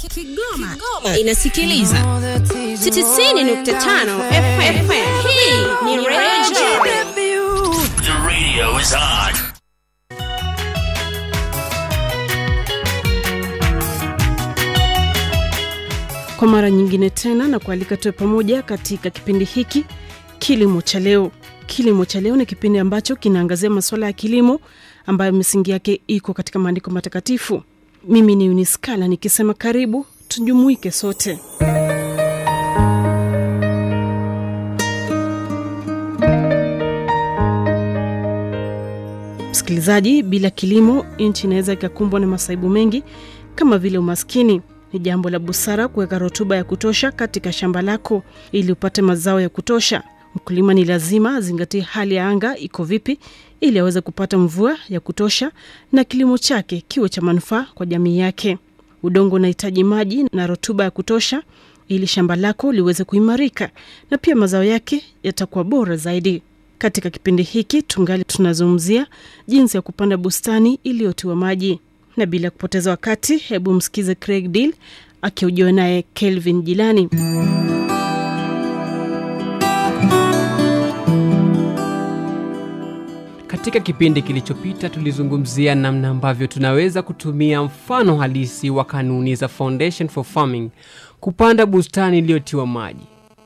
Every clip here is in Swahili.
Kigoma, Kigoma inasikiliza 90.5 FM. Hii ni Radio The radio is on. kwa mara nyingine tena na kualika tuwe pamoja katika kipindi hiki kilimo cha leo kilimo cha leo ni kipindi ambacho kinaangazia masuala ya kilimo ambayo misingi yake iko katika maandiko matakatifu mimi ni uniskala nikisema karibu tujumuike sote msikilizaji bila kilimo nchi inaweza ikakumbwa na masaibu mengi kama vile umaskini ni jambo la busara kuweka rutuba ya kutosha katika shamba lako ili upate mazao ya kutosha mkulima ni lazima azingatie hali ya anga iko vipi ili aweze kupata mvua ya kutosha na kilimo chake kiwe cha manufaa kwa jamii yake udongo unahitaji maji na rutuba ya kutosha ili shamba lako liweze kuimarika na pia mazao yake yatakuwa bora zaidi katika kipindi hiki tungali tunazungumzia jinsi ya kupanda bustani iliyotiwa maji na bila kupoteza wakati hebu msikize craig deal akiujiwa naye kelvin jilani Katika kipindi kilichopita tulizungumzia namna ambavyo tunaweza kutumia mfano halisi wa kanuni za Foundation for Farming kupanda bustani iliyotiwa maji.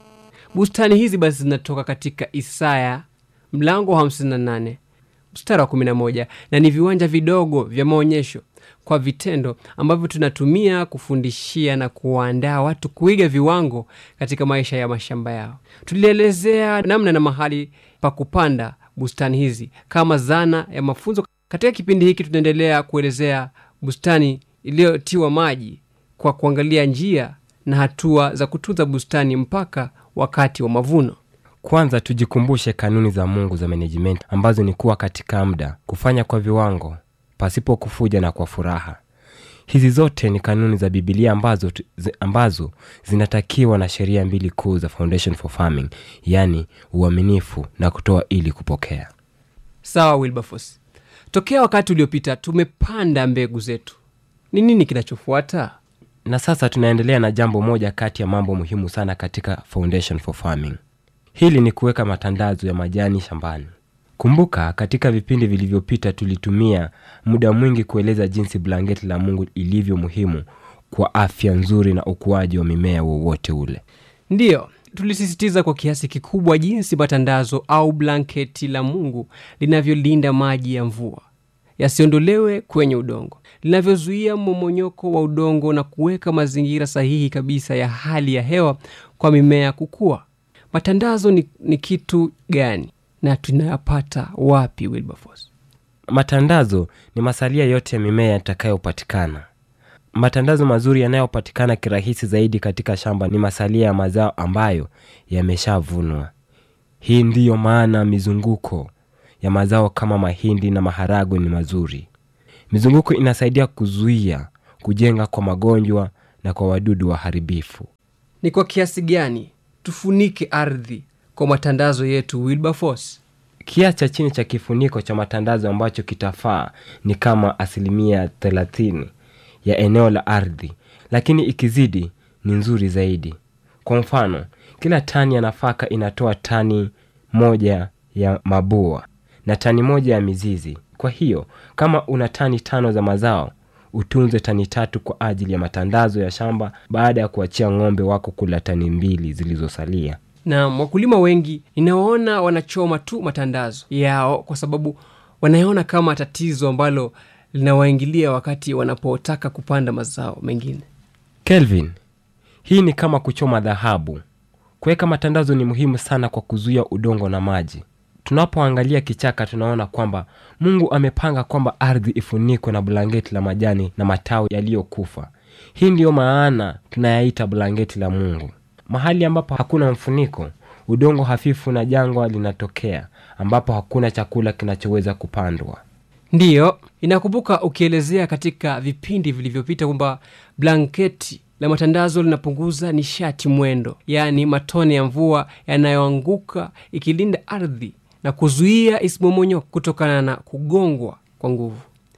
Bustani hizi basi zinatoka katika Isaya mlango wa 58 mstari wa 11 na ni viwanja vidogo vya maonyesho kwa vitendo ambavyo tunatumia kufundishia na kuwaandaa watu kuiga viwango katika maisha ya mashamba yao. Tulielezea namna na mahali pa kupanda bustani hizi kama zana ya mafunzo. Katika kipindi hiki tunaendelea kuelezea bustani iliyotiwa maji kwa kuangalia njia na hatua za kutunza bustani mpaka wakati wa mavuno. kwanza tujikumbushe kanuni za mungu za management ambazo ni kuwa katika muda kufanya kwa viwango pasipo kufuja na kwa furaha hizi zote ni kanuni za bibilia ambazo, tu- zi- ambazo zinatakiwa na sheria mbili kuu za foundation for farming yaani uaminifu na kutoa ili kupokea Sawa Wilberforce, tokea wakati uliopita tumepanda mbegu zetu. Ni nini kinachofuata? na sasa tunaendelea na jambo moja kati ya mambo muhimu sana katika foundation for farming hili ni kuweka matandazo ya majani shambani kumbuka katika vipindi vilivyopita tulitumia muda mwingi kueleza jinsi blanketi la mungu ilivyo muhimu kwa afya nzuri na ukuaji wa mimea wowote ule Ndiyo, tulisisitiza kwa kiasi kikubwa jinsi matandazo au blanketi la Mungu linavyolinda maji ya mvua yasiondolewe kwenye udongo, linavyozuia mmomonyoko wa udongo na kuweka mazingira sahihi kabisa ya hali ya hewa kwa mimea kukua. Matandazo ni, ni kitu gani na tunayapata wapi, Wilberforce? matandazo ni masalia yote ya mimea yatakayopatikana matandazo mazuri yanayopatikana kirahisi zaidi katika shamba ni masalia ya mazao ambayo yameshavunwa hii ndiyo maana mizunguko ya mazao kama mahindi na maharagwe ni mazuri mizunguko inasaidia kuzuia kujenga kwa magonjwa na kwa wadudu waharibifu Ni kwa kiasi gani tufunike ardhi kwa matandazo yetu, Wilberforce? kiasi cha chini cha kifuniko cha matandazo ambacho kitafaa ni kama asilimia 30 ya eneo la ardhi lakini ikizidi ni nzuri zaidi kwa mfano kila tani ya nafaka inatoa tani moja ya mabua na tani moja ya mizizi kwa hiyo kama una tani tano za mazao utunze tani tatu kwa ajili ya matandazo ya shamba baada ya kuachia ng'ombe wako kula tani mbili zilizosalia na wakulima wengi ninawaona wanachoma tu matandazo yao kwa sababu wanayaona kama tatizo ambalo linawaingilia wakati wanapotaka kupanda mazao mengine kelvin hii ni kama kuchoma dhahabu kuweka matandazo ni muhimu sana kwa kuzuia udongo na maji tunapoangalia kichaka tunaona kwamba mungu amepanga kwamba ardhi ifunikwe na blanketi la majani na matawi yaliyokufa hii ndiyo maana tunayaita blanketi la mungu mahali ambapo hakuna mfuniko udongo hafifu na jangwa linatokea ambapo hakuna chakula kinachoweza kupandwa ndiyo inakumbuka ukielezea katika vipindi vilivyopita kwamba blanketi la matandazo linapunguza nishati mwendo yaani matone ya mvua yanayoanguka ikilinda ardhi na kuzuia isimomonyo kutokana na kugongwa kwa nguvu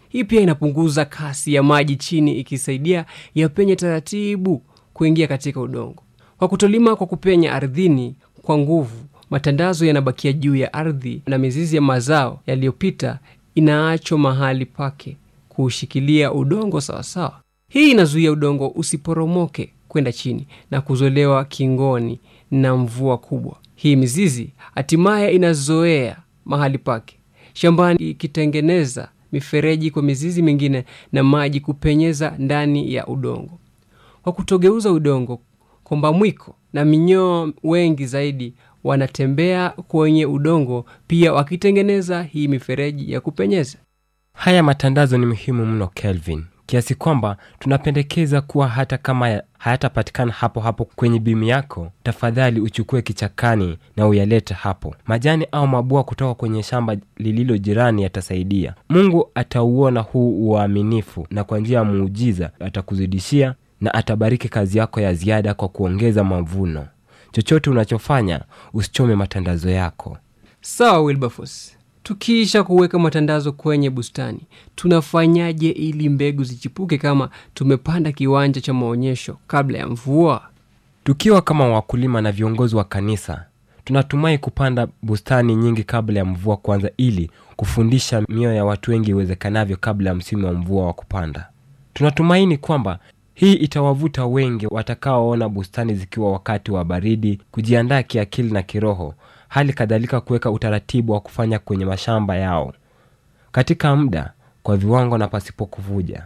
Hii pia inapunguza kasi ya maji chini, ikisaidia yapenye taratibu kuingia katika udongo. Kwa kutolima kwa kupenya ardhini kwa nguvu, matandazo yanabakia juu ya ardhi na mizizi ya mazao yaliyopita inaachwa mahali pake kuushikilia udongo sawasawa. Hii inazuia udongo usiporomoke kwenda chini na kuzolewa kingoni na mvua kubwa. Hii mizizi hatimaye inazoea mahali pake shambani, ikitengeneza mifereji kwa mizizi mingine na maji kupenyeza ndani ya udongo. Kwa kutogeuza udongo, kombamwiko na minyoo wengi zaidi wanatembea kwenye udongo pia wakitengeneza hii mifereji ya kupenyeza. Haya matandazo ni muhimu mno Kelvin, kiasi kwamba tunapendekeza kuwa hata kama ya- hayatapatikana hapo hapo kwenye bimu yako, tafadhali uchukue kichakani na uyalete hapo. Majani au mabua kutoka kwenye shamba lililo jirani yatasaidia. Mungu atauona huu uaminifu, na kwa njia ya muujiza atakuzidishia na atabariki kazi yako ya ziada kwa kuongeza mavuno. Chochote unachofanya, usichome matandazo yako. Sawa Wilberforce, tukiisha kuweka matandazo kwenye bustani, tunafanyaje ili mbegu zichipuke kama tumepanda kiwanja cha maonyesho kabla ya mvua? Tukiwa kama wakulima na viongozi wa kanisa, tunatumai kupanda bustani nyingi kabla ya mvua kuanza, ili kufundisha mioyo ya watu wengi iwezekanavyo kabla ya msimu wa mvua wa kupanda. Tunatumaini kwamba hii itawavuta wengi watakaoona bustani zikiwa wakati wa baridi, kujiandaa kiakili na kiroho, hali kadhalika kuweka utaratibu wa kufanya kwenye mashamba yao katika muda, kwa viwango na pasipo kuvuja.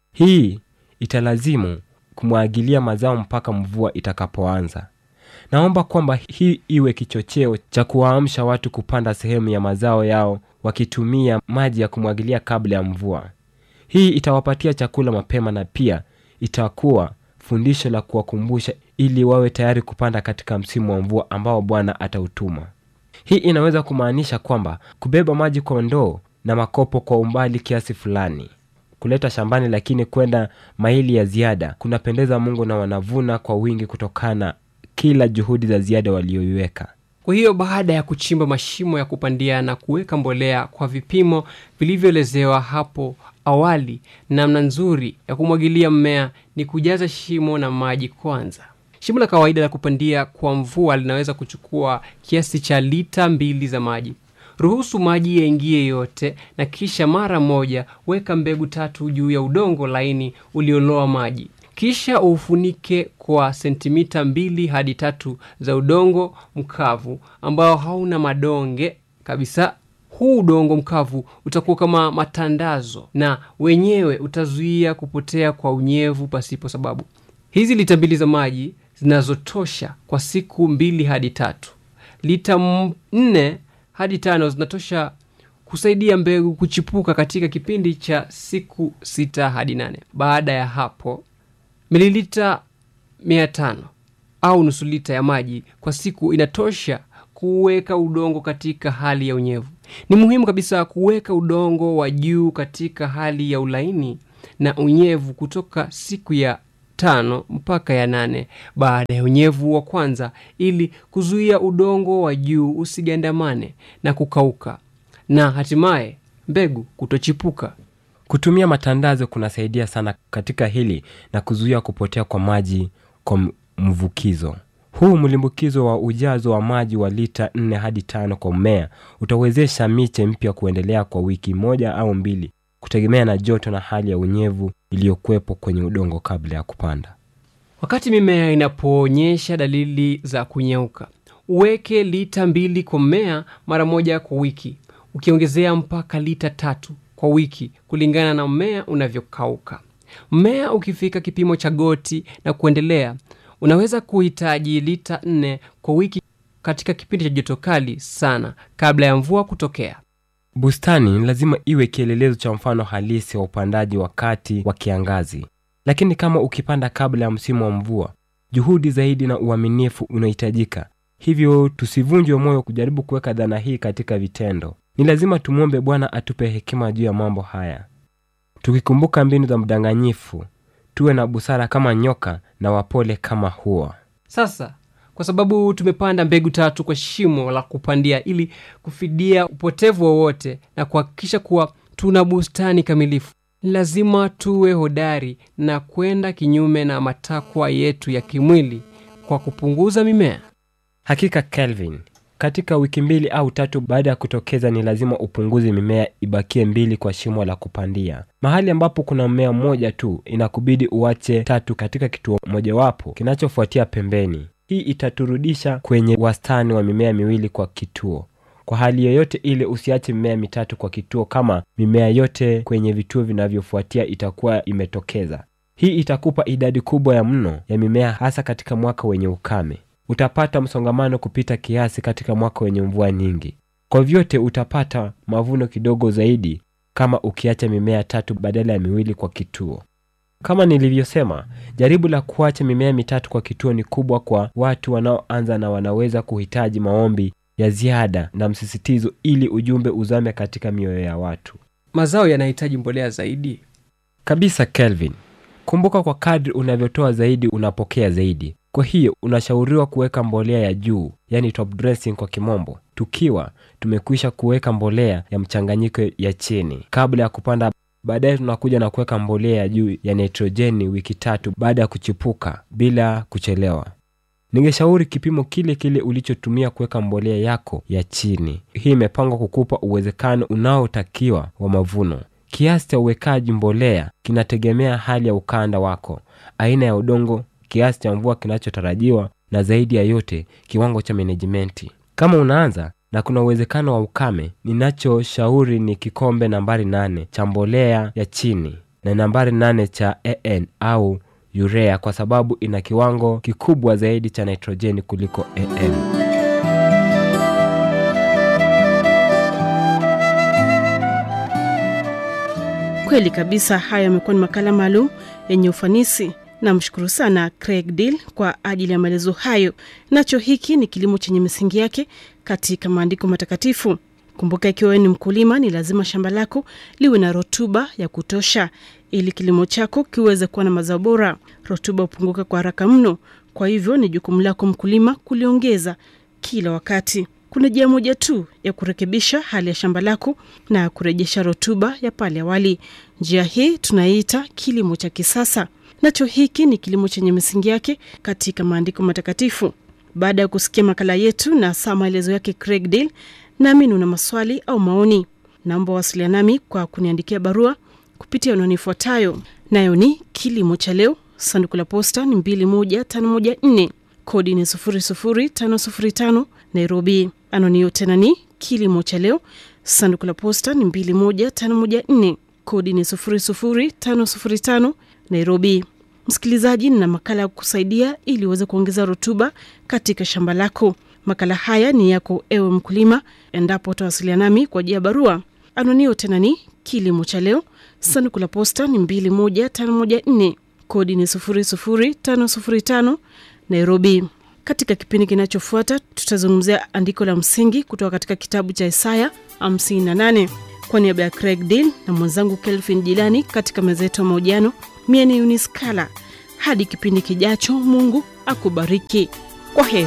Hii italazimu kumwagilia mazao mpaka mvua itakapoanza. Naomba kwamba hii iwe kichocheo cha kuwaamsha watu kupanda sehemu ya mazao yao wakitumia maji ya kumwagilia kabla ya mvua. Hii itawapatia chakula mapema na pia itakuwa fundisho la kuwakumbusha ili wawe tayari kupanda katika msimu wa mvua ambao Bwana atautuma. Hii inaweza kumaanisha kwamba kubeba maji kwa ndoo na makopo kwa umbali kiasi fulani kuleta shambani, lakini kwenda maili ya ziada kunapendeza Mungu na wanavuna kwa wingi kutokana kila juhudi za ziada walioiweka. Kwa hiyo baada ya kuchimba mashimo ya kupandia na kuweka mbolea kwa vipimo vilivyoelezewa hapo awali, namna nzuri ya kumwagilia mmea ni kujaza shimo na maji kwanza. Shimo la kawaida la kupandia kwa mvua linaweza kuchukua kiasi cha lita mbili za maji. Ruhusu maji yaingie yote, na kisha mara moja weka mbegu tatu juu ya udongo laini ulioloa maji. Kisha ufunike kwa sentimita mbili hadi tatu za udongo mkavu ambao hauna madonge kabisa. Huu udongo mkavu utakuwa kama matandazo na wenyewe utazuia kupotea kwa unyevu pasipo sababu. Hizi lita mbili za maji zinazotosha kwa siku mbili hadi tatu. Lita m- nne hadi tano zinatosha kusaidia mbegu kuchipuka katika kipindi cha siku sita hadi nane. Baada ya hapo mililita mia tano au nusu lita ya maji kwa siku inatosha kuweka udongo katika hali ya unyevu. Ni muhimu kabisa kuweka udongo wa juu katika hali ya ulaini na unyevu kutoka siku ya tano mpaka ya nane baada ya unyevu wa kwanza, ili kuzuia udongo wa juu usigandamane na kukauka na hatimaye mbegu kutochipuka. Kutumia matandazo kunasaidia sana katika hili na kuzuia kupotea kwa maji kwa m- mvukizo. Huu mlimbukizo wa ujazo wa maji wa lita 4 hadi tano kwa mmea utawezesha miche mpya kuendelea kwa wiki moja au mbili, kutegemea na joto na hali ya unyevu iliyokuwepo kwenye udongo kabla ya kupanda. Wakati mimea inapoonyesha dalili za kunyauka, uweke lita mbili kwa mmea mara moja kwa wiki, ukiongezea mpaka lita tatu kwa wiki kulingana na mmea unavyokauka. Mmea ukifika kipimo cha goti na kuendelea, unaweza kuhitaji lita nne kwa wiki katika kipindi cha joto kali sana kabla ya mvua kutokea. Bustani ni lazima iwe kielelezo cha mfano halisi wa upandaji wakati wa kiangazi. Lakini kama ukipanda kabla ya msimu wa mvua, juhudi zaidi na uaminifu unahitajika. Hivyo tusivunjwe moyo kujaribu kuweka dhana hii katika vitendo. Ni lazima tumwombe Bwana atupe hekima juu ya mambo haya, tukikumbuka mbinu za mdanganyifu. Tuwe na busara kama nyoka na wapole kama hua. Sasa kwa sababu tumepanda mbegu tatu kwa shimo la kupandia ili kufidia upotevu wowote na kuhakikisha kuwa tuna bustani kamilifu, lazima tuwe hodari na kwenda kinyume na matakwa yetu ya kimwili kwa kupunguza mimea. Hakika Kelvin, katika wiki mbili au tatu baada ya kutokeza, ni lazima upunguze mimea ibakie mbili kwa shimo la kupandia. Mahali ambapo kuna mmea mmoja tu, inakubidi uache tatu katika kituo mojawapo kinachofuatia pembeni. Hii itaturudisha kwenye wastani wa mimea miwili kwa kituo. Kwa hali yoyote ile, usiache mimea mitatu kwa kituo kama mimea yote kwenye vituo vinavyofuatia itakuwa imetokeza. Hii itakupa idadi kubwa ya mno ya mimea, hasa katika mwaka wenye ukame. Utapata msongamano kupita kiasi katika mwaka wenye mvua nyingi. Kwa vyote, utapata mavuno kidogo zaidi kama ukiacha mimea tatu badala ya miwili kwa kituo. Kama nilivyosema, jaribu la kuacha mimea mitatu kwa kituo ni kubwa kwa watu wanaoanza na wanaweza kuhitaji maombi ya ziada na msisitizo ili ujumbe uzame katika mioyo ya watu. Mazao yanahitaji mbolea zaidi. Kabisa Kelvin. Kumbuka, kwa kadri unavyotoa zaidi unapokea zaidi. Kwa hiyo unashauriwa kuweka mbolea ya juu, yani top dressing kwa kimombo, tukiwa tumekwisha kuweka mbolea ya mchanganyiko ya chini kabla ya kupanda. Baadaye tunakuja na kuweka mbolea ya juu ya nitrojeni wiki tatu baada ya kuchipuka bila kuchelewa. Ningeshauri kipimo kile kile ulichotumia kuweka mbolea yako ya chini. Hii imepangwa kukupa uwezekano unaotakiwa wa mavuno. Kiasi cha uwekaji mbolea kinategemea hali ya ukanda wako, aina ya udongo, kiasi cha mvua kinachotarajiwa, na zaidi ya yote, kiwango cha menejimenti. Kama unaanza na kuna uwezekano wa ukame, ninachoshauri ni kikombe nambari nane cha mbolea ya chini na nambari nane cha AN au urea, kwa sababu ina kiwango kikubwa zaidi cha nitrojeni kuliko AN. Kweli kabisa, haya yamekuwa ni makala maalum yenye ufanisi. Namshukuru sana Craig Deal kwa ajili ya maelezo hayo. Nacho hiki ni kilimo chenye misingi yake katika maandiko matakatifu. Kumbuka, ikiwa wewe ni mkulima, ni lazima shamba lako liwe na rutuba ya kutosha ili kilimo chako kiweze kuwa na mazao bora. Rutuba hupunguka kwa haraka mno, kwa hivyo ni jukumu lako mkulima kuliongeza kila wakati. Kuna njia moja tu ya kurekebisha hali ya shamba lako na kurejesha rutuba ya pale awali. Njia hii tunaiita kilimo cha kisasa. Nacho hiki ni kilimo chenye misingi yake katika maandiko matakatifu. Baada ya kusikia makala yetu na saa maelezo yake Craig Deal, nami una maswali au maoni, naomba wasiliana nami kwa kuniandikia barua kupitia anwani ifuatayo, nayo ni kilimo cha leo, sanduku la posta ni 21514 kodi ni 00505 Nairobi. Anwani hiyo tena ni kilimo cha leo, sanduku la posta ni 21514 kodi ni 00505 Nairobi. Msikilizaji, nina makala ya kusaidia ili uweze kuongeza rutuba katika shamba lako. Makala haya ni yako ewe mkulima, endapo utawasiliana nami kwa njia ya barua. Anwani hiyo tena ni kilimo cha leo, sanduku la posta ni 21514 kodi ni 00505 Nairobi. Katika kipindi kinachofuata tutazungumzia andiko la msingi kutoka katika kitabu cha Isaya 58. Kwa niaba ya Craig Deal na mwenzangu Kelvin Jilani katika meza yetu ya mahojiano, mie ni Uniskala. Hadi kipindi kijacho, Mungu akubariki. Kwa heri.